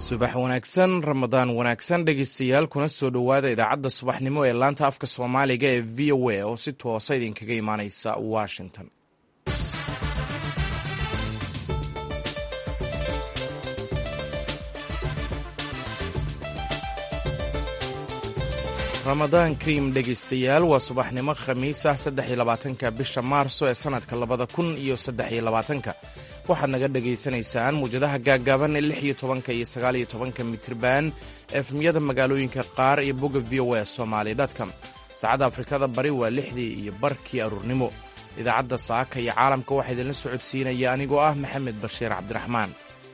subax wanaagsan ramadaan wanaagsan dhegeystayaal kuna soo dhowaada idaacadda subaxnimo ee laanta afka soomaaliga ee v o a oo si toosa idinkaga imaaneysa washington ramadaan kariim dhegeystayaal waa subaxnimo khamiis ah saddex iyo labaatanka bisha maarso ee sanadka labada kun iyo saddex iyo labaatanka waxaad naga dhagaysanaysaan muwjadaha gaaggaaban ee lix iyo tobanka iyo sagaal iyo tobanka mitirban efmiyada magaalooyinka qaar iyo bogga v o a somaali dtcom saacadda afrikada bari waa lixdii iyo barkii aruurnimo idaacadda saaka iyo caalamka waxaa idinla socodsiinaya anigoo ah maxamed bashiir cabdiraxmaan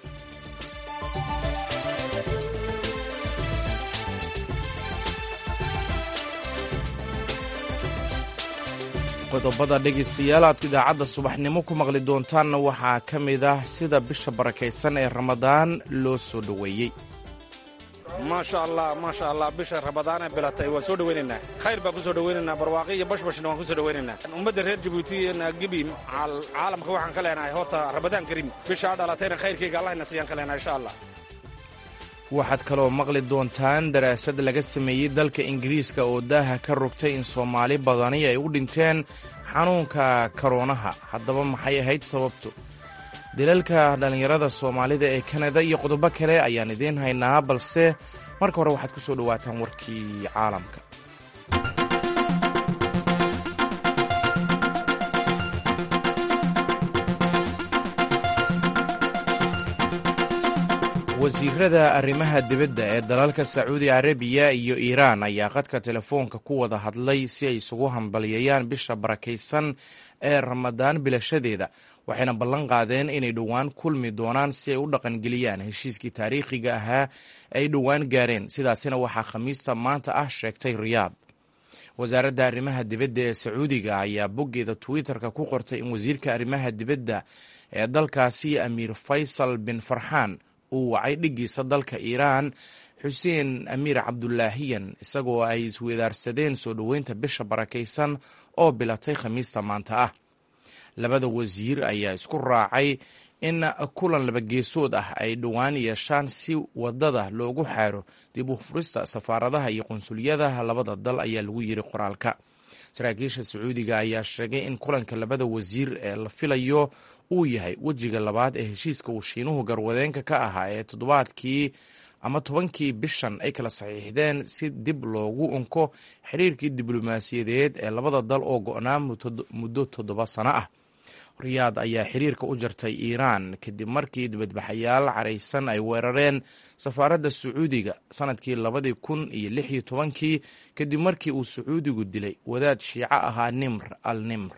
qodobada dhegaystayaal aad idaacadda subaxnimo ku maqli doontaanna waxaa ka mid ah sida bisha barakaysan ee ramadaan loo soo dhoweeyey maasha allah maasha allah bisha ramadaanee bilatay waan soo dhowaynaynaa khayr baan ku soo dhowaynaynaa barwaaqi iyo bashbashna waan ku soo dhowaynaynaa ummadda reer jabuuti gebi caalamka waxaan ka leenahay horta ramadaan kariim bishaa dhalatayna khayrkayga allahna siiyaan ka leenahay insha allah waxaad kaloo maqli doontaan daraasad laga sameeyey dalka ingiriiska oo daaha ka rogtay in soomaali badani ay u dhinteen xanuunka karoonaha haddaba maxay ahayd sababtu dilalka dhallinyarada soomaalida ee kanada iyo qodobo kale ayaan idiin haynaa balse marka hore waxaad ku soo dhowaataan warkii caalamka wasiirada arrimaha dibadda ee dalalka sacuudi carabiya iyo iiraan ayaa qadka telefoonka ku wada hadlay si ay isugu hambalyeeyaan bisha barakaysan ee ramadaan bilashadeeda waxayna ballan qaadeen inay dhowaan kulmi doonaan si ay u dhaqangeliyaan heshiiskii taariikhiga ahaa ay dhowaan gaareen sidaasina waxaa khamiista maanta ah sheegtay riyaad wasaaradda arrimaha dibadda ee sacuudiga ayaa boggeeda twitter-ka ku qortay in wasiirka arrimaha dibadda ee dalkaasi amiir faysal bin farxaan uu wacay dhiggiisa dalka iiraan xuseen amiir cabdulaahiyan isagoo ay iswedaarsadeen soo dhoweynta bisha barakaysan oo bilatay khamiista maanta ah labada wasiir ayaa isku raacay in kulan labageesood ah ay dhowaan yeeshaan si wadada loogu xaaro dib u furista safaaradaha iyo qunsuliyadaha labada dal ayaa lagu yiri qoraalka saraakiisha sacuudiga ayaa sheegay in kulanka labada wasiir ee la filayo uu yahay wejiga labaad ee heshiiska uu shiinuhu garwadeenka ka ahaa ee toddobaadkii ama tobankii bishan ay kala saxiixdeen si dib loogu unko xiriirkii diblomaasiyadeed ee labada dal oo go-naa muddo toddoba sano ah riyaad ayaa xiriirka u jartay iiraan kadib markii dibadbaxayaal caraysan ay weerareen safaaradda sacuudiga sanadkii labadii kun iyo lix iyo tobankii kadib markii uu sacuudigu dilay wadaad shiico ahaa nimr al nimr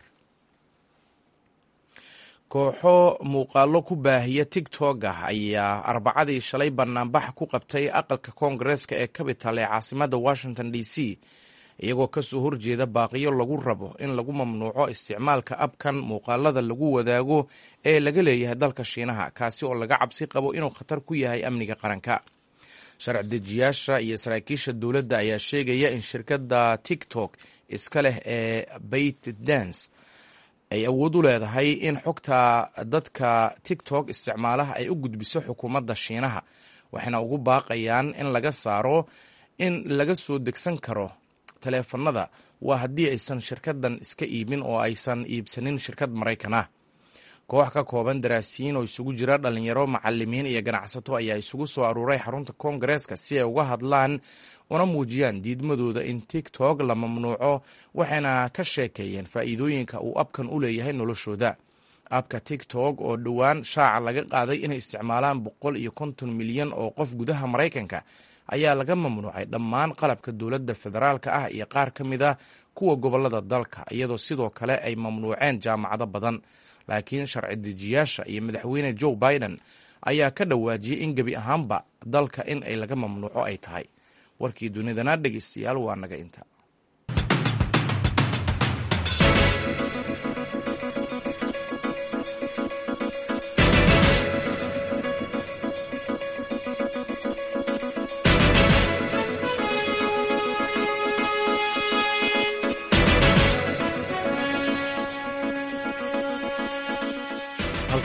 kooxo muuqaalo ku baahiya tigtog ah ayaa arbacadii shalay banaanbax ku qabtay aqalka koongareeska ee capital ee caasimadda washington d c iyagoo kasoo horjeeda baaqiyo lagu rabo in lagu mamnuuco isticmaalka abkan muuqaalada lagu wadaago ee laga leeyahay dalka shiinaha kaasi oo laga cabsi qabo inuu khatar ku yahay amniga qaranka sharci dejiyaasha iyo saraakiisha dowladda ayaa sheegaya in shirkadda tiktok iska leh ee bayt dance ay awood u leedahay in xogta dadka tiktok isticmaalaha ay u gudbiso xukuumadda shiinaha waxayna ugu baaqayaan in laga saaro in laga soo degsan karo taleefanada waa haddii aysan shirkadan iska iibin oo aysan iibsanin shirkad maraykan ah koox ka kooban daraasiyiin oo isugu jira dhalinyaro macalimiin iyo ganacsato ayaa isugu soo aruuray xarunta koongareeska si ay uga hadlaan una muujiyaan diidmadooda in tiktok la mamnuuco waxayna ka sheekeeyeen faa'iidooyinka uu abkan u leeyahay noloshooda abka tiktok oo dhowaan shaaca laga qaaday inay isticmaalaan boqol iyo konton milyan oo qof gudaha maraykanka ayaa laga mamnuucay dhammaan qalabka dowladda federaalka ah iyo qaar ka mid a kuwa gobolada dalka iyadoo sidoo kale ay mamnuuceen jaamacado badan laakiin sharci dejiyaasha iyo madaxweyne joe biden ayaa ka dhawaajiyey in gebi ahaanba dalka in ay laga mamnuuco ay tahay warkii dunidana dhegeystayaal waa naga inta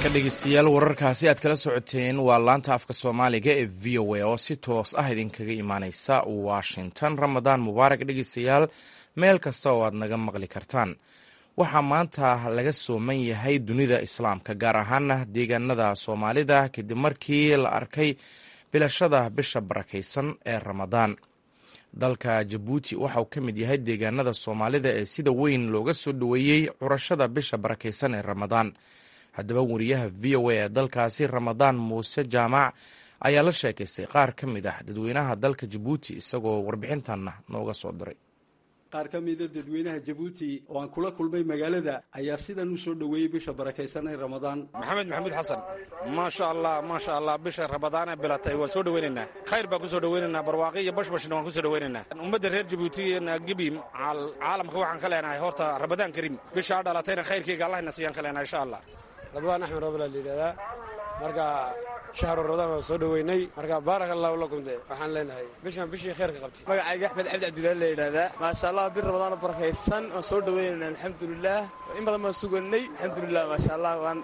halka dhegeystayaal wararkaasi aad kala socoteen waa laanta afka soomaaliga ee v o a oo si toos ah idinkaga imaaneysa washington ramadaan mubaarak dhegeystayaal meel kasta oo aad naga maqli kartaan waxaa maanta laga sooman yahay dunida islaamka gaar ahaana deegaanada soomaalida kadib markii la arkay bilashada bisha barakaysan ee ramadaan dalka jabuuti waxauu ka mid yahay deegaanada soomaalida ee sida weyn looga soo dhoweeyey curashada bisha barakaysan ee ramadaan haddaba wariyaha v o a ee dalkaasi ramadaan muuse jaamac ayaa la sheekaystay qaar ka mid ah dadweynaha dalka jabuuti isagoo warbixintanna nooga soo diray qaar ka mida dadweynaha jabuuti oo aan kula kulmay magaalada ayaa sidan u soo dhoweeyey bisha barakaysan ee ramadaan maxamed maxamuud xasan maasha allah maasha allah bisha ramadaan ee bilatay waan soo dhoweynaynaa khayr baan ku soo dhoweynaynaa barwaaqi iyo bashbashna waan ku soo dhoweynaynaa ummadda reer jabuuti gibi caalamka waxaan ka leenahay horta ramadaan kariim bishaa dhalatayna khayrkeyga allahna siiyaan ka leenahay insha allah radwaan axmed roobla la yidhahdaa marka shahru ramadaan waan soo dhoweynay marka baarak allahu lakum de waxaan leenahay bishan bishii khayrka qabtay magacayga axmed cabdi cabdilaali la yidhaahdaa maasha allah bir ramadaan oo barakaysan waan soo dhoweynayna alxamdulilah in badan baan suganay alxamdulilah maasha allah waan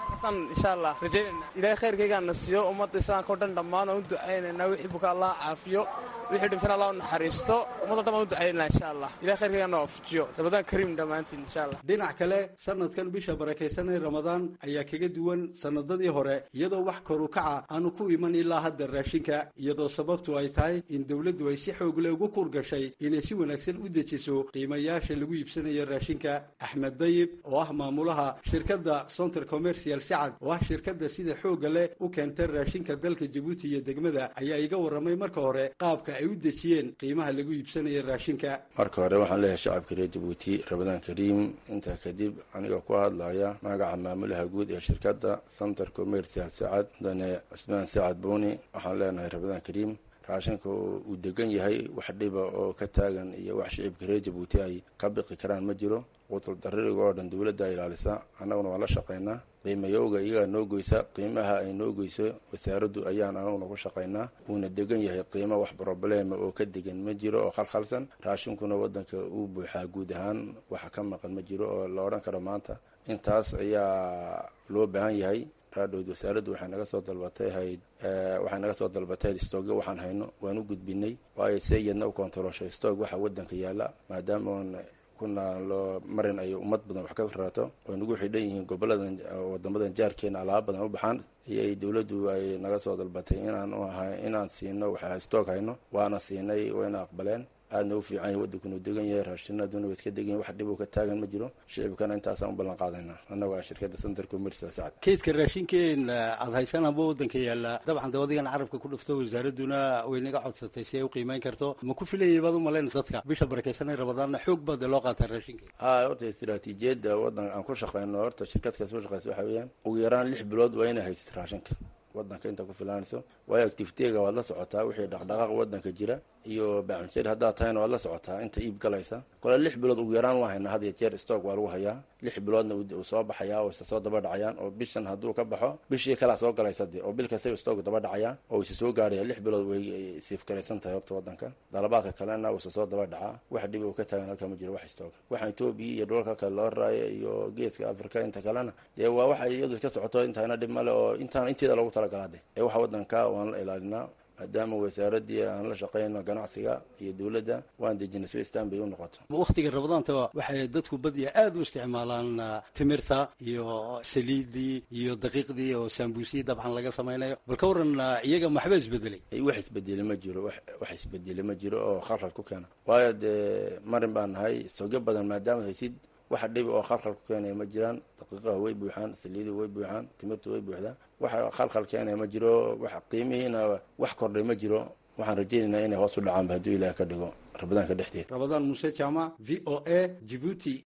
insha allah rajaynayna ilahay khayrkaygaana siiyo ummadda islaamka o dhan dhammaan waan u ducaynaynaa wixii buka allah caafiyo wixii dhimtana allah u naxariisto ummadda dhan baan u ducaynayna insha allah ilahay khayrkaygaana waafajiyo ramadaan kariim dhammaantiin insha allah dhinac kale sanadkan bisha barakaysan ee ramadaan ayaa kaga duwan sanadadii hore iyadoo wax koru kaca aanu ku iman ilaa hadda raashinka iyadoo sababtu ay tahay in dowladdu ay si xoogle ugu kurgashay inay si wanaagsan u dejiso qiimayaasha lagu iibsanayo raashinka axmed dayib oo ah maamulaha shirkadda center commercial sacad oo ah shirkadda sida xoogga leh u keenta raashinka dalka jabuuti iyo degmada ayaa iga warramay marka hore qaabka ay u dejiyeen qiimaha lagu iibsanayo raashinka marka hore waxaan leeyahay shacabka reer jabuuti ramadaan kariim intaa kadib aniga ku hadlaya magaca maamulaha guud ee shirkadda center commercial sacad mudane cusmaan sacad booni waxaan leenahay ramadaan kariim raashinka uu degan yahay wax dhiba oo ka taagan iyo wax shicibka reer jabuuti ay ka biqi karaan ma jiro qutul daririga oo dhan dowladda ilaalisa annaguna waan la shaqaynaa qiimayowga iyagaa noo goysa qiimaha ay noo goyso wasaaraddu ayaan anaguna ku shaqaynaa wuuna degan yahay qiimo wax broblema oo ka degan ma jiro oo khalkhalsan raashinkuna waddanka uu buuxaa guud ahaan waxa ka maqan ma jiro oo la odhan karo maanta intaas ayaa loo baahan yahay raadhood wasaaraddu waxay naga soo dalbatay hayd waxay naga soo dalbatay stoogyo waxaan hayno waan u gudbinay waayo se iyadna u kontarooshay stoog waxa waddanka yaalla maadaama oon kuna loo marin ay ummad badan wax ka raato oo nagu xidhan yihiin goboladan wadamadan jaarkeena alaaba badan u baxaan iyay dowladdu ay naga soo dalbatay inaan inaan siino waxa stoog hayno waana siinay wayna aqbaleen aadna u fiican yahay waddankuna degan yahay raashinaduna way iska degan yahay wax dhib uu ka taagan ma jiro shicibkana intaasaan u ballan qaadaynaa annago a shirkadda center commercial sacad kaydka raashinkeen aada haysanaba waddanka yaalla dabcan dee adigan carabka ku dhufto wasaaradduna way naga codsatay si ay u qiimeyn karto ma ku filayay baad u malaynaysa dadka bisha barakaysanay ramadaanna xoog baa dee loo qaataa raashinka ha horta istiraatiijiyadda waddan aan ku shaqeyno horta shirkadkaas ku shaqeysa waxa weeyaan ugu yaraan lix bilood waa inay haysid raashinka waddanka inta ku filaanayso waayo activitega waad la socotaa wixii dhaqdhaqaaq waddanka jira iyo baaxunjeer haddaad tahayna waad la socotaa inta iib galaysa kole lix bilood ugu yaraan waa haynaa had iyo jeer stock waa lagu hayaa lix biloodna uu soo baxayaa oo isa soo daba dhacayaan oo bishan hadduu ka baxo bishii kalaa soo galaysa de oo bil kasta stock daba dhacaya oo isa soo gaaraya lix bilood way siifgaraysan tahay horta waddanka dalabaadka kalena uu isa soo daba dhacaa wax dhib uu ka taagan halka ma jiro wax stock waxa etoobiya iyo dhulalka kale loo raayo iyo geeska africa inta kalena dee waa waxa iyadu iska socoto intaana dhib male oo intaan inteeda loogu talagalaa de ee waxa waddanka waan la ilaalinaa maadaama wasaaraddii aan la shaqeyno ganacsiga iyo dowladda waan dejinay si istaan bay u noqoto wakhtiga ramadaanta waxay dadku badiya aada u isticmaalaan timirta iyo saliiddii iyo daqiiqdii oo saambuusiyii dabcan laga samaynayo bal ka waran iyaga maxba isbedelay wax isbedeli ma jiro wax isbedeli ma jiro oo khalkhal ku keena waayo dee marin baan nahay soogyo badan maadaama haysid waxa dhibi oo khalkhal ku keenaya ma jiraan daqiiqaha way buuxaan saliiduhu way buuxaan timirtu way buuxdaa waxa khalkhal keenaya ma jiro wax qiimihiina wax kordhay ma jiro waxaan rajaynaynaa inay hoos u dhacaanba hadduu ilaah ka dhigo ramadaanka dhexdeeda ramadaan muuse jaamac v o a jibuuti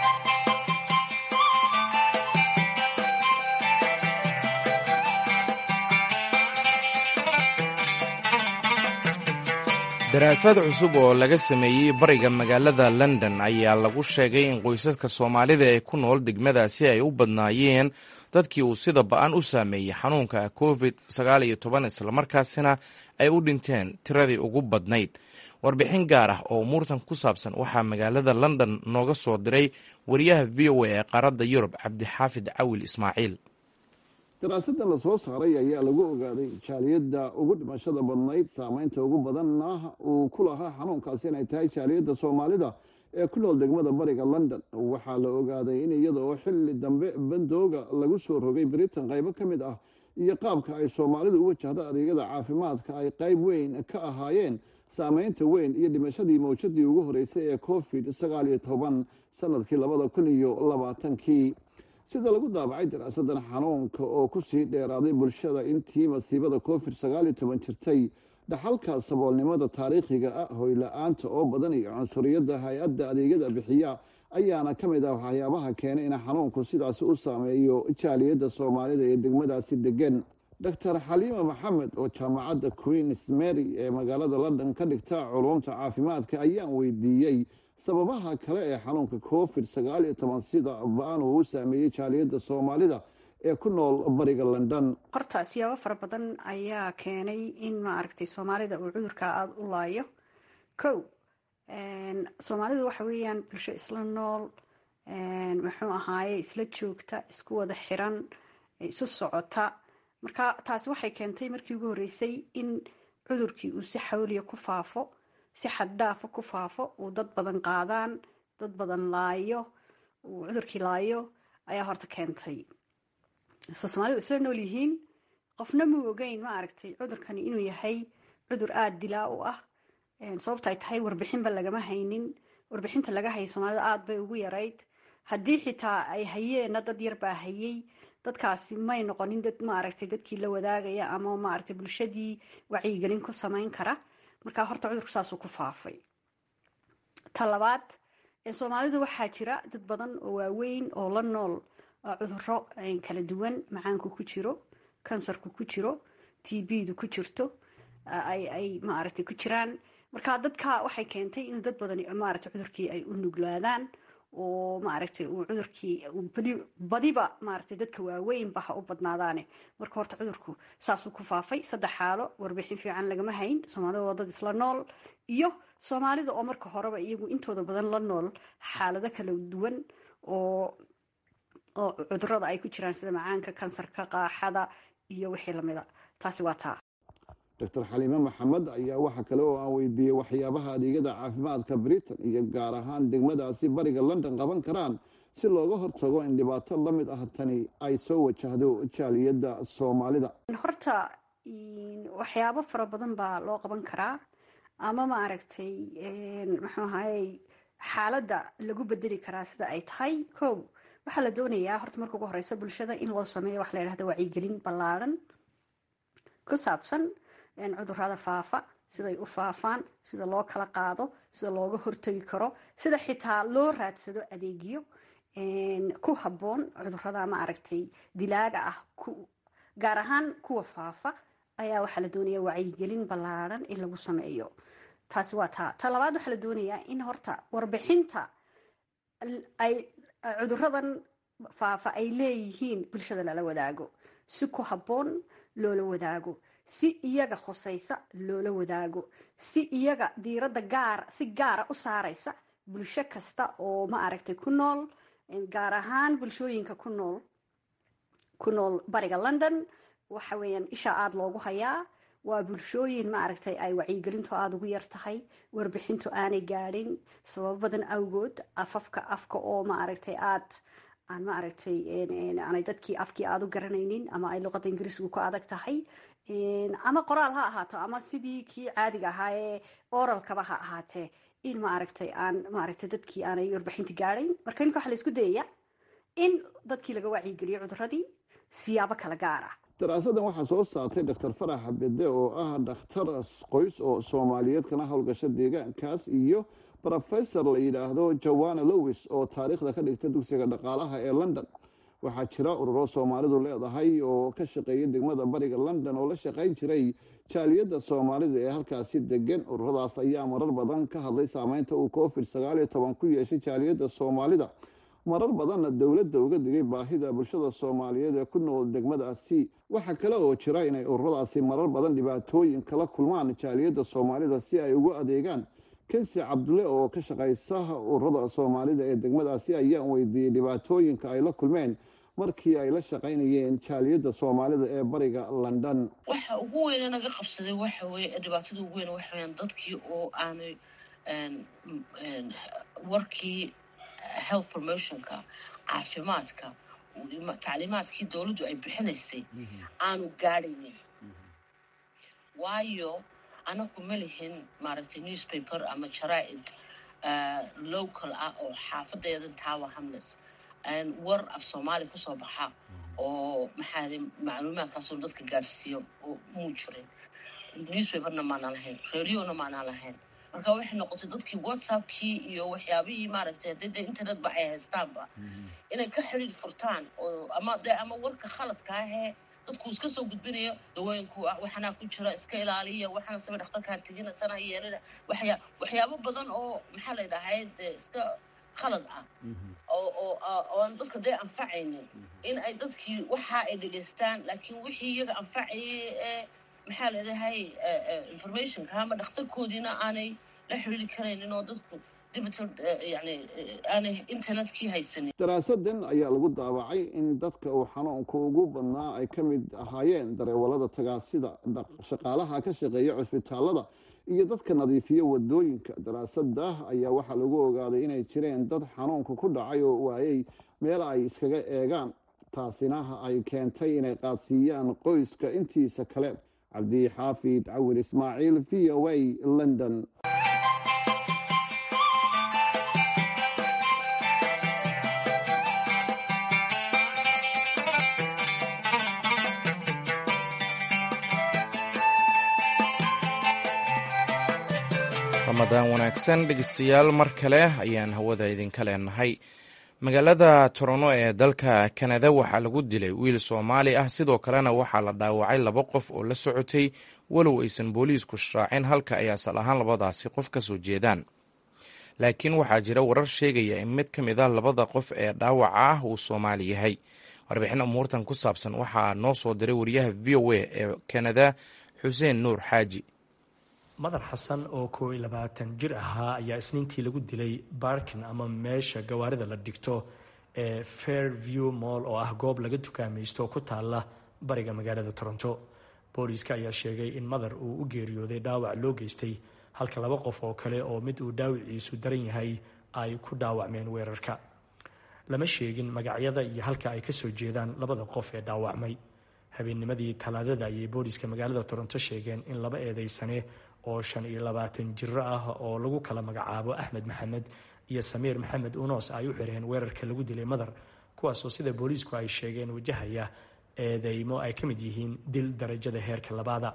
daraasad cusub oo laga sameeyey bariga magaalada london ayaa lagu sheegay in qoysaska soomaalida ee ku nool degmadaasi ay u badnaayeen dadkii uu sida ba-an u saameeyey xanuunka covid islamarkaasina ay u dhinteen tiradii ugu badnayd warbixin gaar ah oo umuurtan ku saabsan waxaa magaalada london nooga soo diray wariyaha v o a ee qaaradda yurub cabdixaafid cawil ismaaciil daraasadan lasoo saaray ayaa lagu ogaaday jaaliyadda ugu dhimashada badnayd saameynta ugu badanna uu ku lahaa xanuunkaasi inay tahay jaaliyadda soomaalida ee ku nool degmada bariga london waxaa la ogaaday in iyada oo xilli dambe bandooga lagu soo rogay britain qaybo ka mid ah iyo qaabka ay soomaalidu u wajahdo adeegyada caafimaadka ay qayb weyn ka ahaayeen saameynta weyn iyo dhimashadii mawjadii ugu horeysay ee covid sagaal iyo toban sanadkii labada kun iyo labaatankii sida lagu daabacay daraasadan xanuunka oo kusii dheeraaday bulshada intii masiibada covid sagaal iyo toban jirtay dhaxalka saboolnimada taariikhiga ah hoyla-aanta oo badan iyo cunsuriyadda hay-adda adeegyada bixiya ayaana ka mid ah waxyaabaha keenay in xanuunku sidaasi u saameeyo jaaliyadda soomaalida ee degmadaasi degan doctor xaliima maxamed oo jaamacadda queens mary ee magaalada london ka dhigta culumta caafimaadka ayaan weydiiyey sababaha kale ee xanuunka covid sagaal iyo toban sida ba-an uu u saameeyey jaaliyadda soomaalida ee ku nool bariga london horta siyaabo fara badan ayaa keenay in maaragtay soomaalida uu cudurka aada u laayo kow soomaalidu waxa weeyaan bulsho isla nool muxuu ahaaye isla joogta isku wada xiran isu socota marka taasi waxay keentay markii ugu horreysay in cudurkii uu si xawliya ku faafo si xaddaafa ku faafo uu dad badan qaadaan dad badan laayo uu cudurkii laayo ayaa horta keentay soo soomaalidu isla nool yihiin qofna muu ogeyn ma aragtay cudurkani inuu yahay cudur aada dilaa u ah sababta ay tahay warbixinba lagama haynin warbixinta laga hayay soomaalida aada bay ugu yarayd haddii xitaa ay hayeenna dad yar baa hayay dadkaasi may noqonin dad maaragtay dadkii la wadaagaya ama maaragtay bulshadii wacyigelin ku samayn kara markaa horta cudurku saasuu ku faafay ta labaad soomaalidu waxaa jira dad badan oo waaweyn oo la nool cuduro kala duwan macaanku ku jiro kansarku ku jiro t b-du ku jirto ay maaragtay ku jiraan marka dadka waxay keentay in dad badan maaragtay cudurkii ay u nuglaadaan oo maaragtay uu cudurkii badiba maaragtay dadka waaweynba ha u badnaadaane marka horta cudurku saasuu ku faafay saddex xaalo warbixin fiican lagama hayn soomaalida waa dad isla nool iyo soomaalida oo marka horeba iyagu intooda badan la nool xaalado kala duwan oo oo cudurada ay ku jiraan sida macaanka kansarka qaaxada iyo wixii lamida taasi waa taa doctor xaliime maxamed ayaa waxa kale oo aan weydiiyey waxyaabaha adeegyada caafimaadka britain iyo gaar ahaan degmadaasi bariga london qaban karaan si looga hortago in dhibaato la mid ah tani ay soo wajahdo jaaliyadda soomaalida horta waxyaabo fara badan baa loo qaban karaa ama maaragtay muxuu ahayey xaaladda lagu bedeli karaa sida ay tahay kow waxaa la doonayaa horta marka ugu horeysa bulshada in loo sameeyo waxa la yidhahda wacyigelin ballaadhan ku saabsan cudurada faafa siday u faafaan sida loo kala qaado sida looga hortagi karo sida xitaa loo raadsado adeegyo ku habboon cudurada maaragtay dilaaga ah gaar ahaan kuwa faafa ayaa waxaa la doonaya wacyigelin ballaadhan in lagu sameeyo taasi waa taa ta labaad waxaa la doonayaa in horta warbixinta ay cuduradan faafa ay leeyihiin bulshada lala wadaago si ku habboon loola wadaago si iyaga khusaysa loola wadaago si iyaga diiradda gaar si gaara u saaraysa bulsho kasta oo ma aragtay ku nool gaar ahaan bulshooyinka ku nool ku nool bariga london waxa weeyaan isha aada loogu hayaa waa bulshooyin ma aragtay ay wacyigelintu aada ugu yar tahay warbixintu aanay gaadhin sababo badan awgood afafka afka oo ma aragtay aad aan ma aragtay aanay dadkii afkii aada u garanaynin ama ay luqadda ingiriisgu ku adag tahay ama qoraal ha ahaato ama sidii kii caadiga ahaa ee oralkaba ha ahaatee in ma aragtay aan maaragtay dadkii aanay warbixinta gaadhayn marka iminka waxa la isku dayaya in dadkii laga wacyigeliyo cuduradii siyaabo kala gaar ah daraasadan waxaa soo saartay doctor farax bede oo ah dhakhtar qoys oo soomaaliyeed kana howlgasha deegaankaas iyo rofesor la yidhaahdo joanna lowis oo taariikhda ka dhigta dugsiga dhaqaalaha ee london waxaa jira ururo soomaalidu leedahay oo ka shaqeeya degmada bariga london oo la shaqayn jiray jaaliyadda soomaalida ee halkaasi degan ururadaas ayaa marar badan ka hadlay saameynta uu covid sagaal iyo toban ku yeeshay jaaliyadda soomaalida marar badanna dowladda uga digay baahida bulshada soomaaliyeed ee ku nool degmadaasi waxaa kale oo jira inay ururadaasi marar badan dhibaatooyin kala kulmaan jaaliyadda soomaalida si ay ugu adeegaan kensi cabdulle oo ka shaqaysa ururada soomaalida ee degmadaasi ayaan weydiiyey dhibaatooyinka ay la kulmeen markii ay la shaqaynayeen jaaliyadda soomaalida ee bariga london waxa ugu weyne naga qabsaday waxa weye dhibaatada ugu weyn waxa weyaan dadkii oo aanay warkii health promotionka caafimaadka tacliimaadkii dowladdu ay bixinaysay aanu gaadhaynin waayo anagu ma lihin maaragtay newspaper ama jaraa'id local ah oo xaafadeeda tower hamlets war af soomaali kusoo baxa oo maxaade macluumaadkaasoo dadka gaadhsiiyo oo muu jirin newspaperna maanaan lahayn radiona maanaan lahayn marka waxay noqotay dadkii whatsappkii iyo waxyaabihii maaragtay haddii dee internetba ay haystaanba inay ka xidhiir furtaan oo ama dee ama warka khaladka ahee dadku iska soo gudbinayo dawooyinku waxanaa ku jira iska ilaaliya waxaana sabe dhakhtarkaa tegina sana yeelina waxyaa waxyaabo badan oo maxaa la dhahay dee iska khalad ah oo oo oo aan dadka dee anfacaynin in ay dadkii waxa ay dhegaystaan laakiin wixii iyaga anfacayay ee maxaa leedahay informationka ama dhakhtarkoodiina aanay la xiriiri karaynin oo dadku digital yani aanay internetkii haysanin daraasadan ayaa lagu daawacay in dadka uu xanuunka ugu badnaa ay ka mid ahaayeen dareewalada tagaasida shaqaalaha ka shaqeeya cusbitaalada iyo dadka nadiifiya wadooyinka daraasada ayaa waxaa lagu ogaaday inay jireen dad xanuunka ku dhacay oo waayey meel ay iskaga eegaan taasina ay keentay inay qaadsiiyaan qoyska intiisa kale cabdixaafid cawir ismaaciil v o a london ramadaan wanaagsan dhegeystayaal mar kale ayaan hawada idinka leenahay magaalada torono ee dalka kanada waxaa lagu dilay wiil soomaali ah sidoo kalena waxaa la dhaawacay laba qof oo la socotay walow aysan booliisku shaacin halka ay asal ahaan labadaasi qof ka soo jeedaan laakiin waxaa jira warar sheegaya in mid ka mid a labada qof ee dhaawaca ah uu soomaali yahay warbixin umuurtan ku saabsan waxaa noo soo diray wariyaha v o a ee kanada xuseen nuur xaaji madar xasan oo koo iyo labaatan jir ahaa ayaa isniintii lagu dilay baarkin ama meesha gawaarida la dhigto ee fairview moll oo ah goob laga tukaamaysto oo ku taala bariga magaalada toronto booliiska ayaa sheegay in madar uu u geeriyooday dhaawac loo geystay halka laba qof oo kale oo mid uu dhaawiciisu daran yahay ay ku dhaawacmeen weerarka lama sheegin magacyada iyo halka ay kasoo jeedaan labada qof ee dhaawacmay habeennimadii talaadada ayay booliiska magaalada toronto sheegeen in laba eedeysane oo shan iyo labaatan jiro ah oo lagu kala magacaabo axmed maxamed iyo samiir maxamed unoos ay u xireen weerarka lagu dilay madar kuwaasoo sida booliisku ay sheegeen wajahaya eedeymo ay ka mid yihiin dil darajada heerka labaada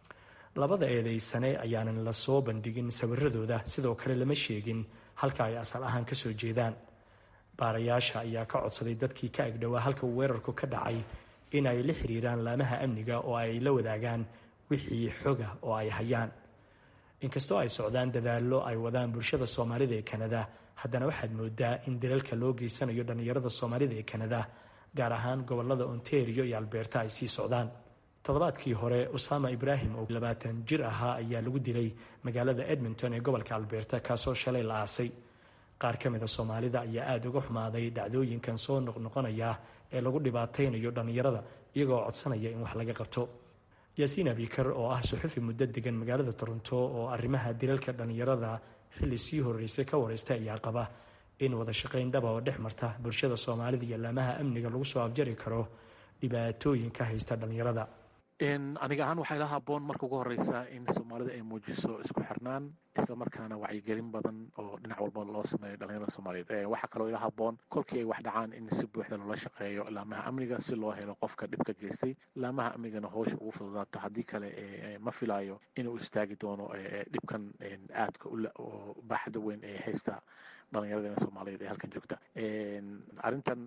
labada eedeysane ayaanan la soo bandhigin sawiradooda sidoo kale lama sheegin halka ay asal ahaan kasoo jeedaan baarayaasha ayaa ka codsaday dadkii ka agdhowaa halka uu weerarku ka dhacay in ay la xiriiraan laamaha amniga oo ay la wadaagaan wixii xoga oo ay hayaan inkastoo ay socdaan dadaallo ay wadaan bulshada soomaalida ee kanada haddana waxaad moodaa in dalalka loo geysanayo dhallinyarada soomaalida ee kanada gaar ahaan gobolada ontario iyo albeerta ay sii socdaan toddobaadkii hore usama ibraahim oo labaatan jir ahaa ayaa lagu dilay magaalada edmonton ee gobolka albeerta kaasoo shalay la aasay qaar ka mida soomaalida ayaa aada uga xumaaday dhacdooyinkan soo noqnoqonaya ee lagu dhibaataynayo dhallinyarada iyagoo codsanaya in wax laga qabto yaasiin abikar oo ah suxufi muddo degan magaalada toronto oo arrimaha dilalka dhallinyarada xilli sii horeysay ka wareystay ayaa qaba in wada shaqayn dhaba oo dhex marta bulshada soomaalida iyo laamaha amniga lagu soo afjari karo dhibaatooyinka haysta dhallinyarada aniga ahaan waxay la haboon marka ugu horeysa in soomaalida ay muujiso isku xirnaan isla markaana wacyigelin badan oo dhinac walba loo sameeyo dhalinyarada soomaaliyeed waxaa kaloo ila haboon kolkii ay wax dhacaan in si buuxda loola shaqeeyo laamaha amniga si loo helo qofka dhibka geystay laamaha amnigana howsha ugu fududaato haddii kale ma filayo inuu istaagi doono dhibkan aadka oo baaxda weyn ee haysta dhalinyaradena soomaaliyeed ee halkan joogta arrintan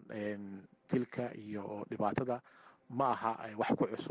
dilka iyo dhibaatada ma aha wax ku cusub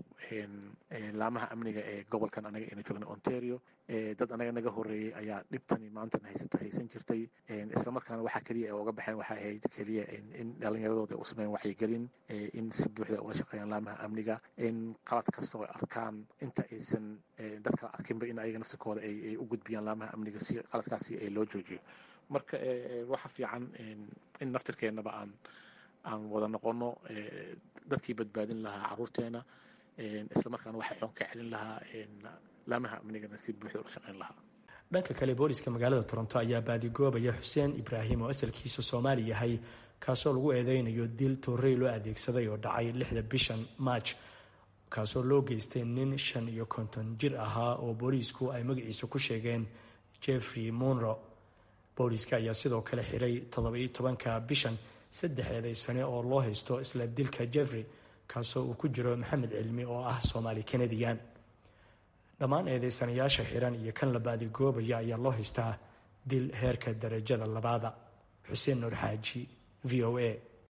laamaha amniga ee gobolkan anaga aynu joogna ontario dad anaga naga horeeyey ayaa dhibtani maantan haysata haysan jirtay islamarkaana waxa keliya ay uga baxeen waxay ahayd keliya in dhalinyaradooda u sameyn wacyigelin in si buuxda ula shaqeeyaan laamaha amniga in qalad kasta oo arkaan inta aysan dad kala arkinba in ayaga nafsikooda ay u gudbiyaan laamaha amniga si qaladkaasi loo joojiyo marka waxa fiican in naftirkeennaba aan aan wada noqono dadkii badbaadin lahaa caruurteena islamarkaana waxa xoon ka celin lahaa laamaha amnigana si buuxda ula shaqeyn lahaa dhanka kale booliska magaalada toronto ayaa baadigoobaya xuseen ibraahim oo asalkiisa soomaali yahay kaasoo lagu eedeynayo dil toorey loo adeegsaday oo dhacay lixda bishan march kaasoo loo geystay nin shan iyo konton jir ahaa oo booliisku ay magaciisa ku sheegeen jeffrey monro booliiska ayaa sidoo kale xiray toddoba-iyo tobanka bishan saddex eedeysane oo loo haysto isla dilka jeffrey kaasoo uu ku jiro maxamed cilmi oo ah soomaali kanadiyan dhammaan eedeysanayaasha xiran iyo kan la baadigoobaya ayaa loo haystaa dil heerka darajada labaada xuseen nuur xaaji v o a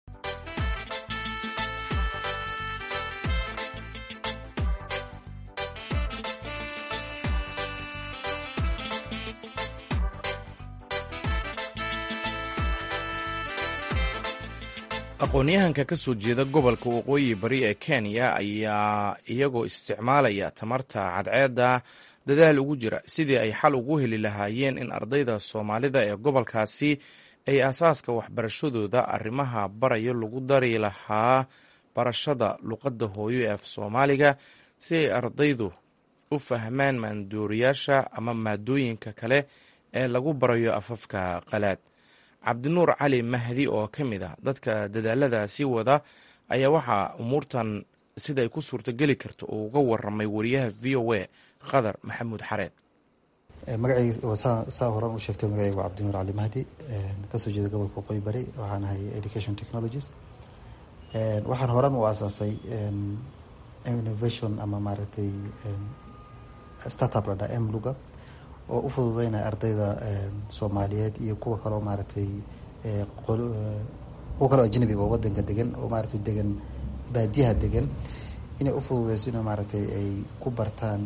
aqoon-yahanka ka soo jeeda gobolka waqooyi bari ee kenya ayaa iyagoo isticmaalaya tamarta cadceedda dadaal ugu jira sidii ay xal ugu heli lahaayeen in ardayda soomaalida ee gobolkaasi ay aasaaska waxbarashadooda arrimaha barayo lagu dari lahaa barashada luqadda hooyo ee af soomaaliga si ay ardaydu u fahmaan maandooriyaasha ama maadooyinka kale ee lagu barayo afafka qalaad cabdinuur cali mahdi oo ka mid ah dadka dadaaladaasi wada ayaa waxaa umuurtan siday ku suurtogeli karto uu uga waramay wariyaha v o a qadar maxamuud xareed magacayga saa horan u sheegtay magacayga waa cabdinuur cali mahdi kasoo jeeda gobolka waqooyi bari waxaan ahay education technologies waxaan horan u aasaasay innovation ama maaragtay startup ladhaa m luga oo u fududeynaya ardayda soomaaliyeed iyo kuwa kaleo maaragtay kuwa kaleo ajnabiga oo wadanka degan oo maaragtay degan baadiyaha degan inay u fududeyso in maaragtay ay ku bartaan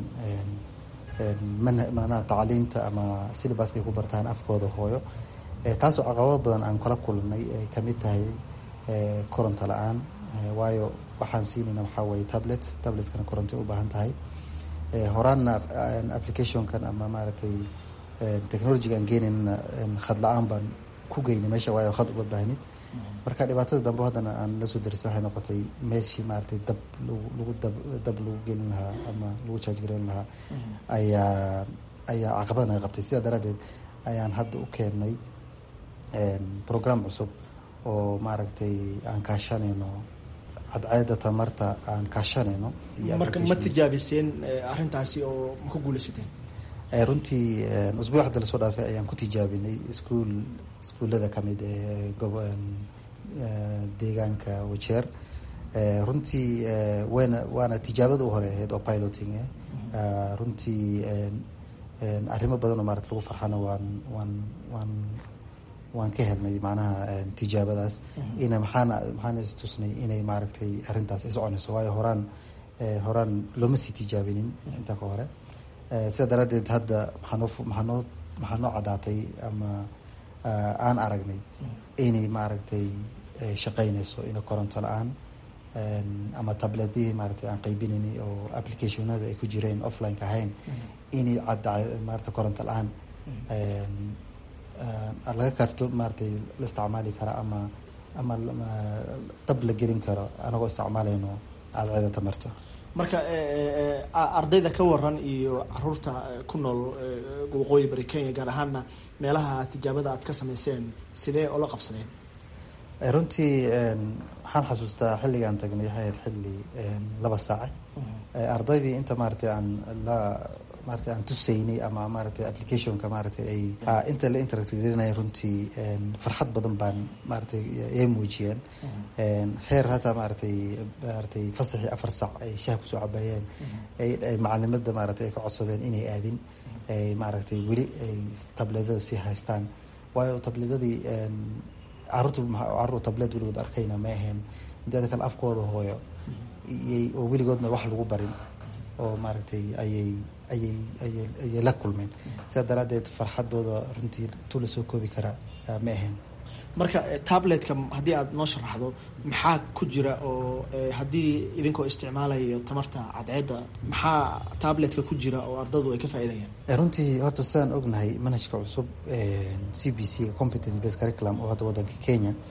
manaha tacliinta ama syllabaska ay ku bartaan afkooda hooyo taasoo caqabado badan aan kala kulnay ay kamid tahay koronto la-aan waayo waxaan siinayna waxaa weye tablet tabletkana koronto u baahan tahay horaanna applicationkan ama maaragtay technologyga aan geenaynana khad la-aan baan ku geynay meesha waayo khad uga baahnid marka dhibaatada dambe haddana aan la soo darisa waxay noqotay meeshii maaragtay dab lagu dab dab lagu gelin lahaa ama lagu charge gareyn lahaa ayaa ayaa caqabad naga qabtay sidaa daraaddeed ayaan hadda u keenay program cusub oo maaragtay aan kaashanayno cadceeda tamarta aan kaashanayno marka ma tijaabiseen arrintaasi oo ma ku guuleysateen runtii usbuuc hadda lasoo dhaafay ayaan ku tijaabinay iskuol iskuullada kamid ee gob deegaanka wajeer runtii wayna waana tijaabada u hore ahayd oo piloting runtii arrimo badan oo maarata lagu farxana waan waan waan waan ka helnay macnaha tijaabadaas ina maxaana maxaana istusnay inay maaragtay arrintaas ay soconayso waayo horaan horaan looma sii tijaabinin inta ka hore sidaa daraaddeed hadda maxaanoo maxaanoo maxaa noo caddaatay ama aan aragnay inay maaragtay shaqeynayso ina koronto la-aan ama tabletihii maaragtay aan qaybinaynay oo applicationada ay ku jireen offline-ka ahayn inay cadda maarata koronto la-aan laga karto maaragtay la isticmaali kara ama ama dab la gelin karo anagoo isticmaalayno cadceeda tamarta marka ardayda ka waran iyo caruurta ku nool waqooyi bari kenya gaar ahaana meelaha tijaabada aad ka sameyseen sidee oo la qabsadeen runtii waxaan xasuustaa xilligaan tagnay waxay ahayd xilli laba saace ardaydii inta maaragtay aan la maarata aan tusaynay ama maaragtay applicationka maaragtay ay inta la interact gelinaya runtii farxad badan baan maaragtay ay muujiyeen heer hataa maaragtay maaragtay fasaxii afar sac ay shaha kusoo cabayeen ay macalimada maaragtay ay ka codsadeen inay aadin ay maaragtay weli ay tableedada sii haystaan waayo tableedadii caruurta caruur tableed weligood arkayna ma ahayn inteeda kale afkooda hooyo iyay oo weligoodna wax lagu barin oo maaragtay ayay ayay ayay ayay la kulmeen sidaa daraaddeed farxadooda runtii tu la soo koobi karaa ma ahayn marka tabletka haddii aada noo sharaxdo maxaa ku jira oo haddii idinkoo isticmaalayo tamarta cadceedda maxaa tabletka ku jira oo ardadu ay ka faa'iidayaan runtii horta sidaan ognahay manhajka cusub c b c competence based curriculum oo hadda waddanka kenya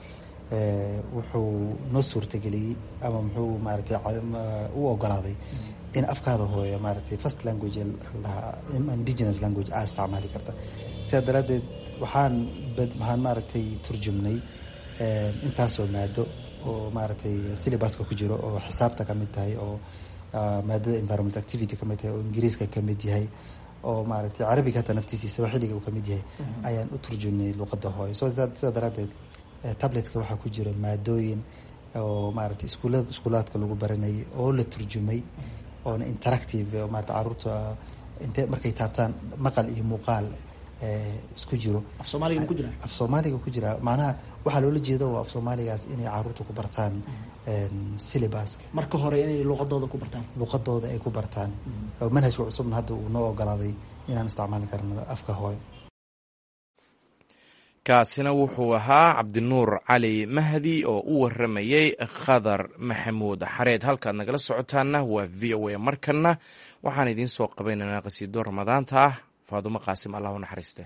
wuxuu noo suurtageliyey ama muxuu maaragtay u ogolaaday in afkaada hooyo maaragtay first language lahaa indigenous language aa isticmaali karta sidaa daraaddeed waxaan waxaan maaragtay turjumnay intaasoo maado oo maaragtay syllabuska ku jiro oo xisaabta ka mid tahay oo maadada environment activity ka mid tahay oo ingiriiska ka mid yahay oo maaragtay carabiga hata naftiisa sawaaxiliga uu ka mid yahay ayaan u turjumnay luqadda hooyo so sidaa daraaddeed tabletka waxaa ku jira maadooyin oo maaragtay iskuulada iskuulaadka lagu baranayay oo la turjumay oona interactive maarata caruurta intee markay taabtaan maqal iyo muuqaal isku jiro af soomaaliga ku jira af soomaaliga ku jira macnaha waxaa loola jeeda waa af soomaaligaas inay caruurta ku bartaan syllabuska marka hore inay luqadooda ku bartaan luqadooda ay ku bartaan manhajka cusubna hadda uu noo ogolaaday inaan isticmaali karno afka hooyo kaasina wuxuu ahaa cabdinuur cali mahdi oo u waramayey khadar maxamuud xareed halkaad nagala socotaana waa v o a markana waxaan idiin soo qabaynaynaa qhasiido ramadaanta ah faadumo qaasim allah u naxariiste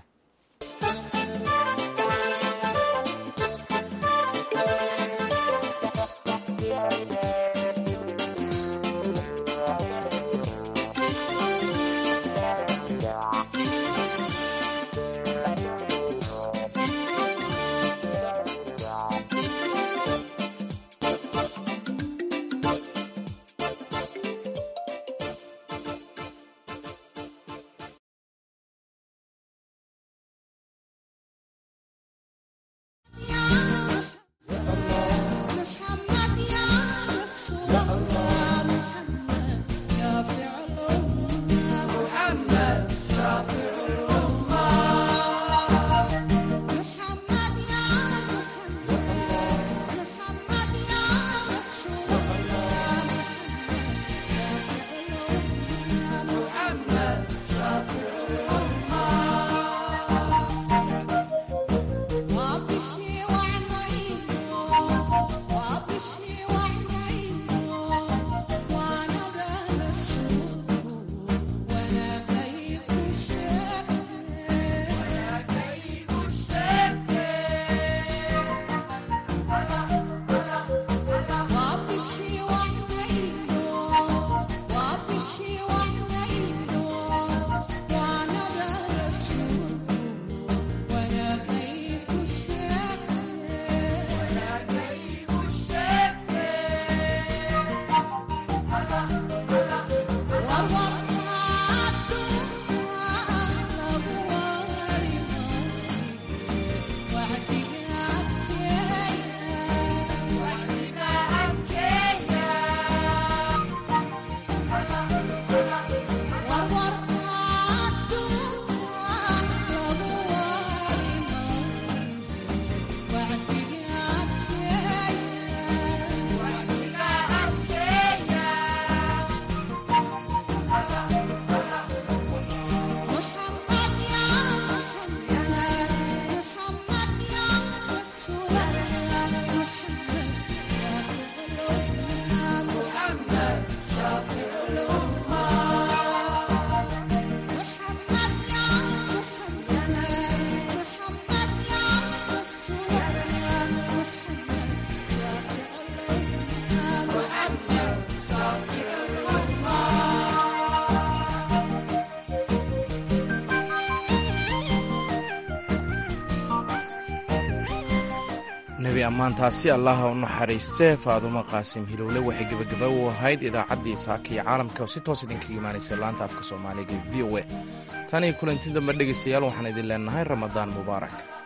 nebi ammaantaasi allaha u naxariiste faadumo qaasim hilowle waxay gebagaba u ahayd idaacaddii saaka iyo caalamka oo si toos idinkaga imaanaysa laanta afka soomaaliga v o a tan iyo kulanti dambe dhegaystayaal waxaan idin leenahay ramadaan mubaarak